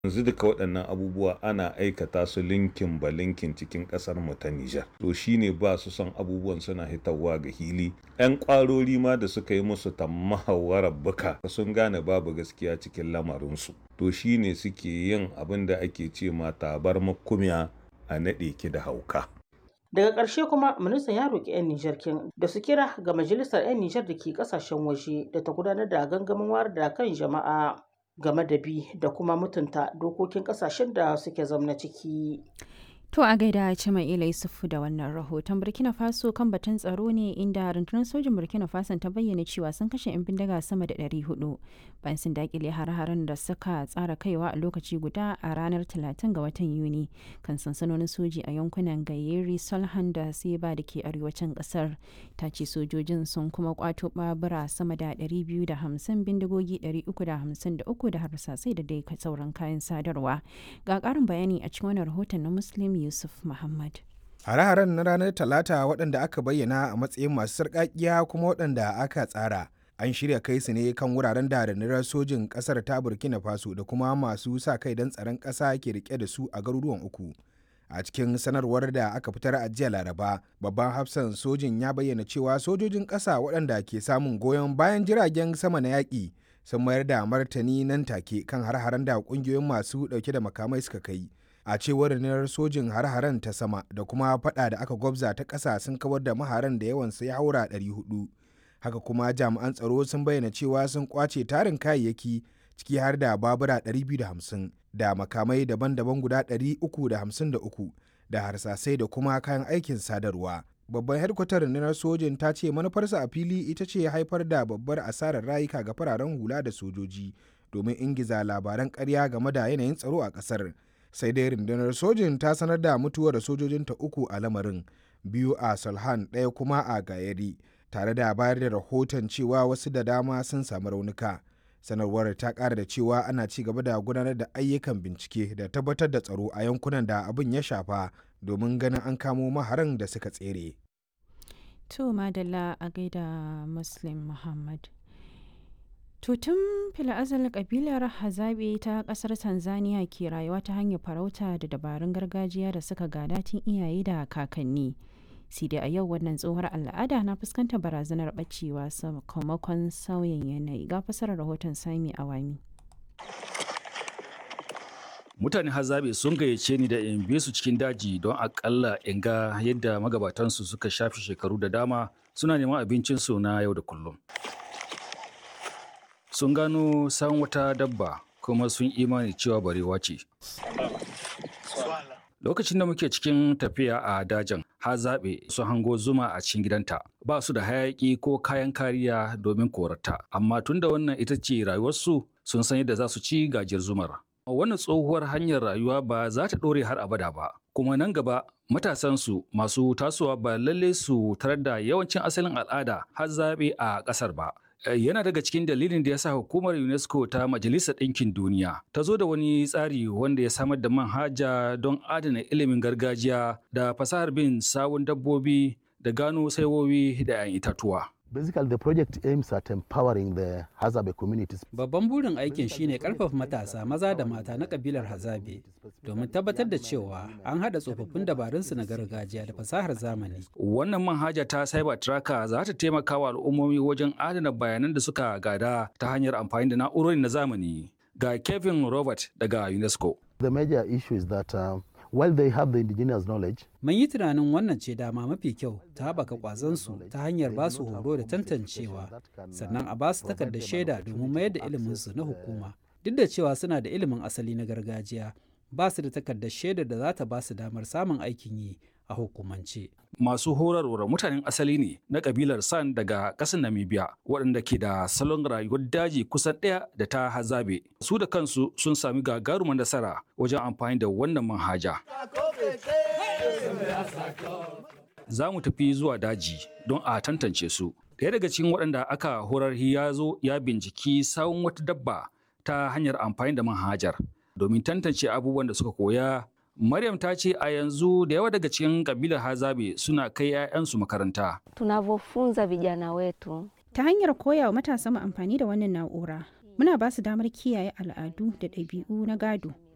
yanzu duka waɗannan abubuwa ana aikata su linkin ba linkin cikin ƙasar mu ta Nijar to shine ba su son abubuwan suna hitawa ga hili ƴan ƙwarori ma da suka yi musu tammahawarar buka sun gane babu gaskiya cikin lamarinsu to shine suke yin abin da ake ce ma tabar makumiya a naɗe ki da hauka daga ƙarshe kuma ministan ya roƙi 'yan nijar kin da su kira ga majalisar 'yan nijar da ke ƙasashen waje da ta gudanar da gangamin wayar da kan jama'a game da bi da kuma mutunta dokokin ƙasashen da suke zamna ciki To a gaida Cima'ila Yusufu da wannan rahoton Burkina Faso kan batun tsaro ne inda rundunar sojin Burkina Faso ta bayyana cewa sun kashe 'yan bindiga sama da 400 bayan sun dakile har-haren da suka tsara kaiwa a lokaci guda a ranar 30 ga watan Yuni kan sansanonin soji a yankunan Gayeri, Solhan da Seba da ke arewacin kasar. Ta ce sojojin sun kuma kwato babura sama da 250 bindigogi 353 da harsasai da dai sauran kayan sadarwa. Ga ƙarin bayani a cikin wannan rahoton na Muslim Yusuf Muhammad. Hare-haren na ranar Talata waɗanda aka bayyana a matsayin masu sarƙaƙiya kuma waɗanda aka tsara. An shirya kai su ne kan wuraren da rundunar sojin ƙasar ta Burkina Faso da kuma masu sa kai don tsaron ƙasa ke rike da su a garuruwan uku. A cikin sanarwar da aka fitar a jiya Laraba, babban hafsan sojin ya bayyana cewa sojojin ƙasa waɗanda ke samun goyon bayan jiragen sama na yaƙi sun mayar da martani nan take kan har-haren da ƙungiyoyin masu ɗauke da makamai suka kai. a cewar rundunar sojin har-haren ta sama da kuma fada da aka gwabza ta ƙasa sun kawar da maharan da yawan ya haura 400 haka kuma jami'an tsaro sun bayyana cewa sun kwace tarin kayayyaki ciki har da babura 250 da makamai daban-daban guda 353 da harsasai da kuma kayan aikin sadarwa babban hedkwatar rundunar sojin ta ce manufarsa a fili ita ce haifar da babbar asarar rayuka ga fararen hula da sojoji domin ingiza labaran ƙarya game da yanayin tsaro a ƙasar. sai dai rundunar sojin ta sanar da mutuwar sojojinta uku a lamarin biyu a salhan ɗaya kuma a gayari tare da bayar da rahoton cewa wasu da dama sun samu raunuka sanarwar ta ƙara da cewa ana ci gaba da gudanar da ayyukan bincike da tabbatar da tsaro a yankunan da abin ya shafa domin ganin an kamo maharan da suka tsere. To madalla a gaida Muslim Muhammad. Tutun fila'azal kabilar Hazabe ta kasar Tanzania ke rayuwa ta hanyar farauta da dabarun gargajiya da suka gada tun iyaye da kakanni. sai dai a yau wannan tsohuwar al'ada na fuskantar barazanar bacewa sakamakon sauyin yanayi ga fasarar rahoton sami awami. mutane hazabe sun gayyace ni da in bi su cikin daji don akalla in ga yadda magabatansu suka shafe shekaru da dama suna neman abincinsu na yau da kullum sun gano san wata dabba kuma sun imani cewa barewa ce. Lokacin da muke cikin tafiya a dajin, ha zaɓe su hango zuma a cikin gidanta. Ba su da hayaƙi ko kayan kariya domin korata, amma tun da wannan ita ce rayuwarsu sun san yadda za su ci gajiyar zumar. Wannan tsohuwar hanyar rayuwa ba za ta ɗore har abada ba, kuma nan gaba matasansu masu tasowa ba lalle su tarar da yawancin asalin al'ada har zaɓe a ƙasar ba. yana daga cikin dalilin da ya sa hukumar UNESCO ta Majalisar Ɗinkin Duniya ta zo da wani tsari wanda ya samar da manhaja don adana ilimin gargajiya da fasahar bin sawun dabbobi da gano saiwowi da 'yan itatuwa. Basically, the project aims at empowering the Hazabe communities. Babban burin aikin shine karfafa matasa maza da mata na kabilar Hazabe domin tabbatar da cewa an haɗa tsofaffin dabarunsu na gargajiya da fasahar zamani. Wannan manhaja ta Cyber Tracker za ta taimaka wa al'ummomi wajen adana bayanan da suka gada ta hanyar amfani da na'urori na zamani. Ga Kevin Robert daga UNESCO. The major issue is that uh, while they have the indigenous knowledge, Mun yi tunanin wannan ce dama mafi kyau ta haɓaka ƙwazonsu ta hanyar ba su horo da tantancewa, sannan a ba su takardar shaida domin mayar da iliminsu na hukuma. Duk da cewa suna da ilimin asali na gargajiya, ba su da takardar shaidar da za ta ba su damar samun aikin yi a hukumance. Masu horarwar mutanen asali ne na kabilar San daga ƙasar Namibia waɗanda ke da salon rayuwar daji kusan ɗaya da ta hazabe. Su da kansu sun sami gagarumar nasara wajen amfani da wannan manhaja. Za mu tafi zuwa daji don a tantance su. Ɗaya daga cikin waɗanda aka horar ya zo ya binciki sawun wata dabba ta hanyar amfani da manhajar domin tantance abubuwan da suka koya Maryam ta ce a yanzu da yawa daga cikin kabilar Hazabe suna kai 'ya'yansu makaranta. Tunavyofunza vijana wetu Ta hanyar koya wa matasa mu amfani da wannan na'ura, muna ba su damar kiyaye al'adu da ɗabi'u na gado